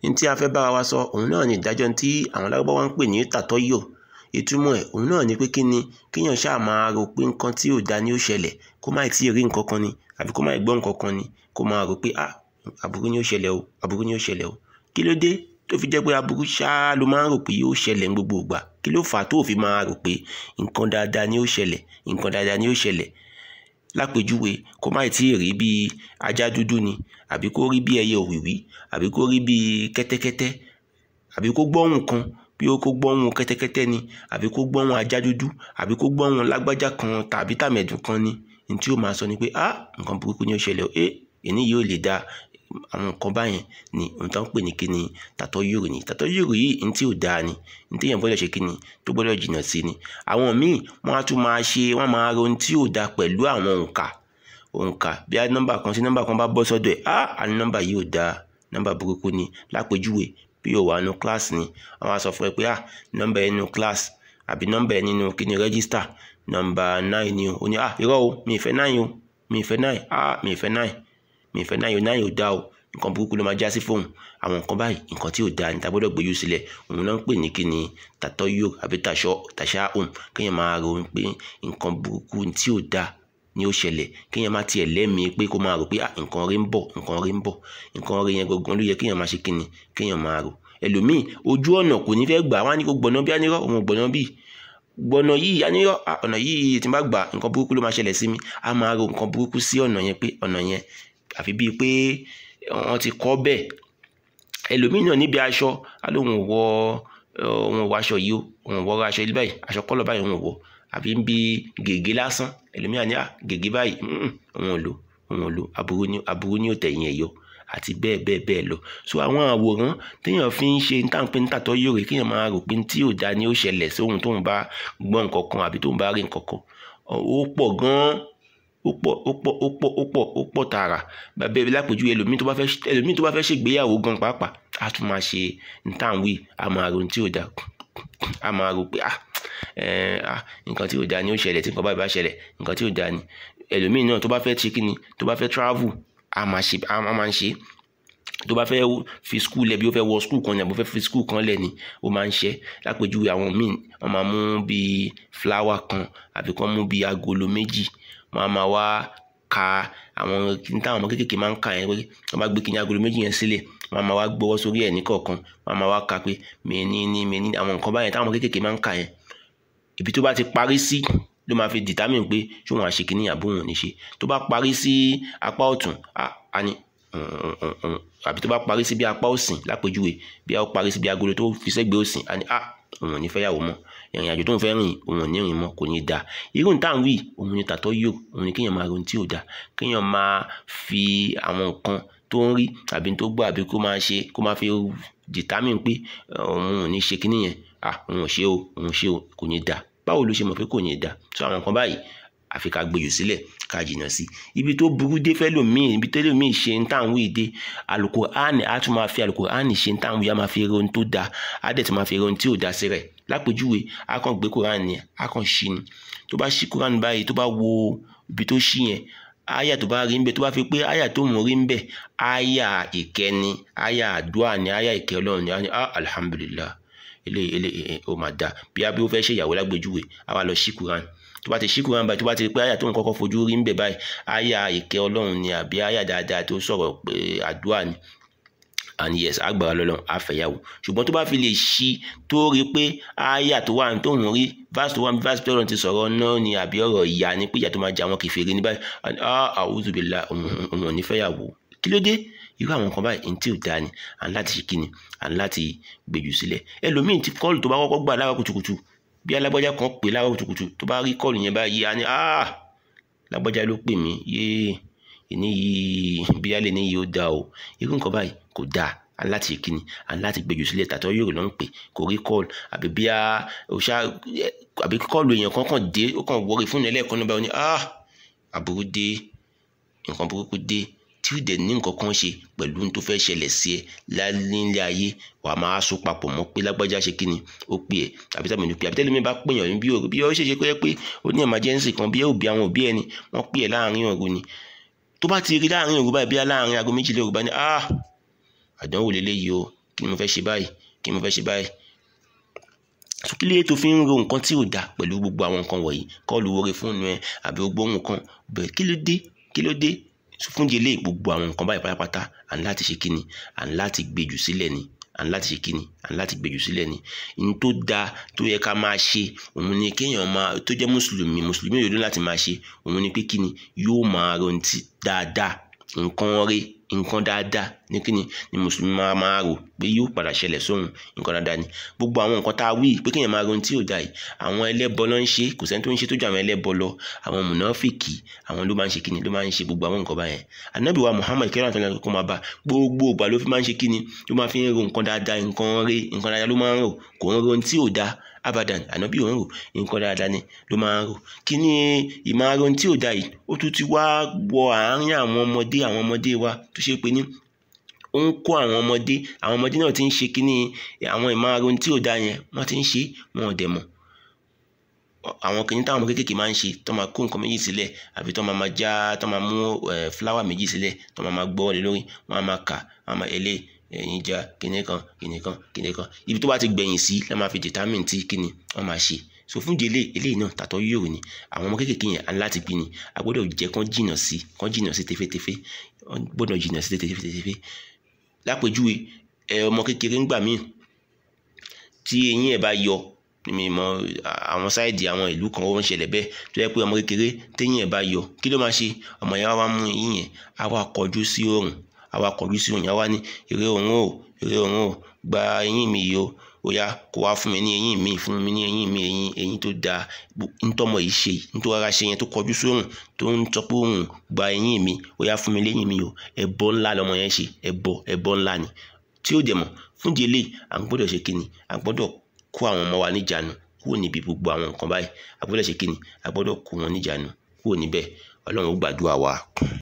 ní tí a fẹ́ bára wa sọ òun náà ni ìdájọ́ tí àwọn lárúbáwá ń pè ní tàtọ́yò ìtumọ̀ ẹ̀ òun náà ni pé kí ni kéèyàn ṣáà máa rò pé nǹkan tí ò da ni ó ṣẹlẹ̀ kó má tí ì rí nǹkan kan ni àbí kó má gbọ́ nǹkan kan ni kó máa rò pé ah aburú ni ó ṣẹlẹ̀ o aburú ni ó ṣẹlẹ̀ o kí ló dé tó fi jẹ́ pé aburú ṣáá ló máa ń rò pé yóò ṣẹlẹ̀ ní gbogbo ìgbà kí ló fà á tó fi máa rò pé nǹkan dáadáa ni ó ṣẹlẹ̀ nǹkan dáadáa ni ó ṣẹlẹ̀ lápèjúwe kó má tí ì rí bí ajá dúdú ni àbí kó rí bí ẹyẹ òwìwí àbí kó rí bí kẹ́tẹ́kẹ́tẹ́ àbí kó gbọ́hùn kan bí ó kó gbọ́hùn kẹ́tẹ́kẹ́tẹ́ ni àbí kó gbọ́hùn ajá dúdú àbí kó gbọ́hùn lágbájá kan tàbí tàmẹ̀dùn kan ni ní tí ó máa sọ ni pé ah nǹkan burúkú ni ó ṣẹlẹ̀ o eh èní yóò lè da àwọn nǹkan báyẹn ni ohun tó ń pè ní kíni tàtọ́ yòrò ni tàtọ́ yòrò yìí ní tí ò dáa ni ní tí èèyàn gbọ́dọ̀ ṣe kíni tó gbọ́dọ̀ jìnnà sí ni àwọn míì wọ́n á tún máa ṣe wọ́n máa ro ohun tí ò dáa pẹ̀lú àwọn òǹkà òǹkà bí a nọ́mbà kan sí nọ́mbà kan bá bọ́ sọ́dọ̀ ẹ̀ á àní nọ́mbà yìí ò dáa nọ́mbà burúkú ni lápèjúwe bí o wà nínú kíláàsì ni àwọn á sọ fún ẹ pé ah nọ́mbà ẹ nínú kíláàsì àbí nọ́mbà ẹ nínú kíni rẹ́gísítà nọ́mbà nine ni o ó ní ah irọ́ o mi ì fẹ́ nine o mi ì fẹ́ nine ah mi ì fẹ́ nine mi ì fẹ́ nine o nine ò dáa o nǹkan burúkú ló máa já sí fóun àwọn nǹkan báyìí nǹkan tí ò dáa ní ta gbọ́dọ̀ gbójú sílẹ̀ òun náà ń pè ní kíni tàtọ́ yó àbí tàṣọ tàṣà òun kéèyàn máa ro pé nǹkan burúkú tí ò dáa ni ó ṣẹlẹ̀ kéèyàn má tiẹ̀ lẹ́mìí pé kó máa rò pé nǹkan rí ń bọ̀ nǹkan rí ń bọ̀ nǹkan rí yẹn gangan ló yẹ kéèyàn máa ṣe kíni kéèyàn máa rò ẹlòmíì ojú ọ̀nà kò ní fẹ́ gbà wá ní kó gbọ̀nà bí anírọ̀ òun gbọ̀nà bíi gbọ̀nà yìí anírọ̀ ọ̀nà yìí tí n bá gbà nǹkan burúkú ló máa ṣẹlẹ̀ sí mi a máa ro nǹkan burúkú sí ọ̀nà yẹn pé ọ̀nà yẹn àfi bíi pé wọ́n ti kọ́ bẹ́ẹ̀ ẹlòmíì náà níbi aṣọ alóhùn wọ òun wọ aṣọ yìí o òun wọ aṣọ ilé báyìí aṣọ kọ́lọ̀ báyìí òun wọ àbí ń bi gègé lásán ẹlòmíì àní à gègé báyìí òun ò lò òun ò lò aburú ni aburú ni ò tẹ̀yìn ẹ̀ yọ àti bẹ́ẹ̀ bẹ́ẹ̀ bẹ́ẹ̀ lọ so àwọn àwòrán téèyàn fi ń ṣe táǹpé ń tàtọ́ yóò rè kéèyàn máa rò pé tí ò dá ni ó ṣẹlẹ̀ sóhun tóun bá gbọ́ nǹkan kan àbí tóun bá rí nǹkan kan ó pọ̀ gan-an ó pọ̀ ó pọ̀ ó pọ̀ ó pọ̀ ó pọ̀ tààrà bàbá ẹbí lápèjú ẹlòmíì tó bá fẹ́ ẹlòmíì tó bá fẹ́ ṣègbéyàwó gan pàápàá á tún máa ṣe ntàwí á máa ro tí ò dá á máa ro pé ah nǹkan tí ò dá ni ó ṣẹlẹ̀ tí nǹkan báyìí bá ṣẹlẹ̀ nǹkan tí ò dá ni ẹlòmíì náà tó bá fẹ́ ṣe kí ni tó bá fẹ́ travel á máa ṣe á máa ń ṣe tó bá fẹ́ fi skul lẹ̀ bí ó fẹ́ wọ skul kan ní àbó fẹ́ fi skul kan lẹ̀ ni ó máa ń ṣe lápèjúwe àwọn míì wọ́n máa mú bíi fúláwà kan àbí kán mú bíi agolo méjì wọ́n á máa wá ka àwọn kí táwọn ọmọ kéékèèké máa ń kà yẹn pé wọ́n bá gbé kíní agolo méjì yẹn sílẹ̀ wọ́n á máa wá gbọ́wọ́ sórí ẹ̀ ní kọ̀ọ̀kan wọ́n á máa wá ka pé mẹ́ni ní mẹ́ni àwọn nǹkan báyẹn táwọn ọmọ kéékèèké máa ń kà yẹn ibi tó bá ti parí sí ló máa fi determine pé ṣé wọn àṣe kíní àbó wọn ò ní ṣe tó bá parí sí apá ọ̀tún á ní àbí tó bá parí sí bí apá òsìn lápèjúwe bí ó parí sí bí agolo tó fi sẹ́gbẹ̀ẹ́ òsìn á ní à òun ò ní fẹ́ yàwó mọ́ ìrìn àjò tó ń fẹ́ rìn òun ò ní rìn mọ́ kò ní da irú nǹkan wí òun ni tàtọ́ yò òun ni kéèyàn máa ronú tí ò da kéèyàn máa fi àwọn nǹkan tó ń rí àbí tó gbọ́ àbí kó máa ṣe kó máa fi determine pé òun ò ní ṣe kíní yẹn ah òun ò ṣe o òun ò ṣe o kò ní da báwo ló ṣe mọ̀ pé kò ní da so àwọn nǹkan báyìí àfi ká gbèjò sílẹ̀ ká jìnnà sí ibi tó burú dé fẹ́lòmíì ibi tẹ́lòmíì ṣe ń tàn wí dé Al-Qur'ani á tún máa fi Al-Qur'ani ṣe ń tàn wí á máa fi rohun tó da á dẹ̀ tún máa fi rohun tí ò da sí rẹ̀ lápèjúwe á kàn gbé Qur'ani á kàn ṣí ni tó bá ṣí Qur'ani báyìí tó bá wo ibi tó ṣí yẹn aya tó bá rí ń bẹ tó bá fi pé aya tó mú rí ń bẹ aya ìkẹni aya àdúrà ni aya ìkẹ Ọlọ́run ni ah alhamdulillah ilé ilé ó máa da bí abí ó fẹ́ ṣe ìyàwó lágbèjúwe á wá lọ ṣí Qur'ani tó bá ti ṣí Kùránì báyìí tó bá ti rí pé àyà tó ń kọ́kọ́ fojú rí ń bẹ̀ báyìí àyà ìkẹ́ ọlọ́run ni àbí àyà dáadáa tó sọ̀rọ̀ pé àdúrà ni and yes agbára lọ́lọ́run àfẹ̀yàwó ṣùgbọ́n tó bá fi lè ṣí tó rí pé àyà tó wà tó ń rí verse tó wà verse tó lọ́run ti sọ̀rọ̀ náà ni àbí ọ̀rọ̀ ìyá ni pé ìyá tó máa jẹ àwọn kèfèrí ní báyìí a'udhu billahi òun ò ní fẹ́yàwó kí ló dé irú àwọn nǹkan báyìí ní tí ò dáa ni à ń láti ṣe kíni à ń láti gbèjù sílẹ̀ ẹlòmíì ti kọ́ọ̀lù tó bá kọ́kọ́ gbà lára kùtùkùtù bí alágbájá kan pè láwọn kùtùkùtù tó bá rí kọ́ọ̀lù yẹn báyìí á ní ah lágbájá ló pè mí yéé ìní yìí bí alẹ́ ní yìí ó dáa o irú nǹkan báyìí kò dáa aláti kíni aláti gbèjò sílẹ̀ tàtọ́ yóò ló ń pè kò rí kọ́ọ̀lù àbí bí a òṣà àbí kọ́ọ̀lù èèyàn kan kàn dé ó kàn wọrí fún ẹlẹ́ẹ̀kan náà báyìí ó ní ah àbúrú dé nǹkan burúkú dé tí ó dẹ̀ ní nǹkan kan ṣe pẹ̀lú tó fẹ́ ṣẹlẹ̀ sí ẹ nílé ayé wàá máa so papọ̀ mọ́ pé lágbájá ṣe kí ni ó pè ẹ́ àbí tàbí ní pè àbí tẹ́lẹ̀ mi bá pèèyàn ní bí òru bí ó ṣe ṣe pé pé ó ní emergency kan bí ó bí àwọn òbí ẹni wọ́n pè ẹ́ láàrin òru ni tó bá ti rí láàrin òru báyìí bí láàrin aago méjìlá òru bá ní ah àdánwò lélẹ́yìí o kí ni mo fẹ́ ṣe báyìí kí ni mo fẹ́ ṣe báyìí so kí lè tó fi ń ro nǹkan tí ò dáa pẹ̀lú gbogbo àwọn nǹkan wọ̀nyí kọ́ọ̀lù orí fóònù ẹ àbí gbogbo nǹkan bẹ̀rẹ̀ kí ló dé kí ló dé fún délé gbogbo àwọn nǹkan báyìí pátápátá à ń láti ṣe kí ni à ń láti gbèjù sílẹ̀ ni à ń láti ṣe kí ni à ń láti gbèjù sílẹ̀ ni ní tó dáa tó yẹ ká máa ṣe òun ni kéèyàn máa tó jẹ́ mùsùlùmí mùsùlùmí òdodo láti máa ṣe òun ni pé kí ni yóò máa rántí dáadáa nǹkan rí nǹkan dáadáa ní kíni ni mùsùlùmí máa máa rò pé yóò padà ṣẹlẹ̀ sóhun nǹkan dáadáa ni gbogbo àwọn nǹkan tá a wí pé kéèyàn máa ronú tí ò dáa yìí àwọn ẹlẹ́bọ ló ń ṣe kò sẹ́ni tó ń ṣe tó ju àwọn ẹlẹ́bọ lọ àwọn mùnáfìkì àwọn ló máa ń ṣe kíni ló máa ń ṣe gbogbo àwọn nǹkan báyẹn ànábì wa Muhammad kẹrìn àti ọlọ́run kó máa bá gbogbo ìgbà ló fi máa ń ṣe kíni ló máa fi ń ro nǹkan dáadáa nǹkan rí nǹkan dáadáa ló máa ń rò kò ń ro tí ò dáa abadan ànábì ò ń rò nǹkan dáadáa ni ló máa ń rò kí ni ìmáàrò tí ò dáa yìí ó tún ti wá wọ àárín àwọn ọmọdé àwọn ọmọdé wa tó ṣe pé ní ó ń kó àwọn ọmọdé àwọn ọmọdé náà ti ń ṣe kíní àwọn ìmáàrò tí ò dáa yẹn wọ́n ti ń ṣe wọn ò dẹ̀ mọ̀ àwọn kìnìún táwọn ọmọ kéékèèké máa ń ṣe tó máa kó nǹkan méjì sílẹ̀ àbí tó máa máa já tó máa mú fúláwà méjì sílẹ̀ tó máa máa gbọ́ wọlé lórí wọ́n á máa kà wọ́n á máa ẹlẹ́ ẹ̀yìn já kìnì kan kìnì kan kìnì kan ibi tó bá ti gbẹ̀yìn sí la máa fi determine tí kíni wọ́n máa ṣe so fún di eléyìí eléyìí náà tàtọ́ yóò ní àwọn ọmọ kéékèèké yẹn á láti gbin ni a gbọ́dọ̀ jẹ́ kán jìnnà sí kán jìnnà sí tefetefe wọ́n gbọ́dọ̀ jìnnà sí tefetefe lápèjúwe ẹ ọmọ kékeré ń gbà míì tí eyín ẹ̀ bá yọ mi mọ àwọn sáìdì àwọn ìlú kan ó ń ṣẹlẹ̀ bẹ́ẹ̀ tó yẹ pé ọmọ kékeré téyín ẹ̀ bá yọ kí ló máa ṣe ọmọ yẹn wá mú eyín yẹn á wá kọjú sí òrùn á wá kọjú sí òrùn yẹn wá ní èrè òrùn o èrè òrùn o gba eyín mi yìí o ó yá kó wá fún mi ní eyín mi fún mi ní eyín mi eyín eyín tó dáa ntọ́mọ yìí ṣe nítorí ara ṣe yẹn tó kọjú sórùn tó ń sọ pé òun gba eyín mi ó yá fún mi léyìn mi o ẹbọ ńlá lọmọ yẹn ṣe ẹbọ ẹbọ ńlá ni tí ó dẹ̀ mọ̀ fún di eléyìí à ń gbọ́dọ̀ ṣe kíni à ń gbọ́dọ̀ kó àwọn ọmọ wa níjànú kúrò níbi gbogbo àwọn nǹkan báyìí a gbọ́dọ̀ ṣe kíni a gbọ́dọ̀ kó wọn níjànú kúrò níbẹ̀ ọlọ́run ó gbàdúrà wa.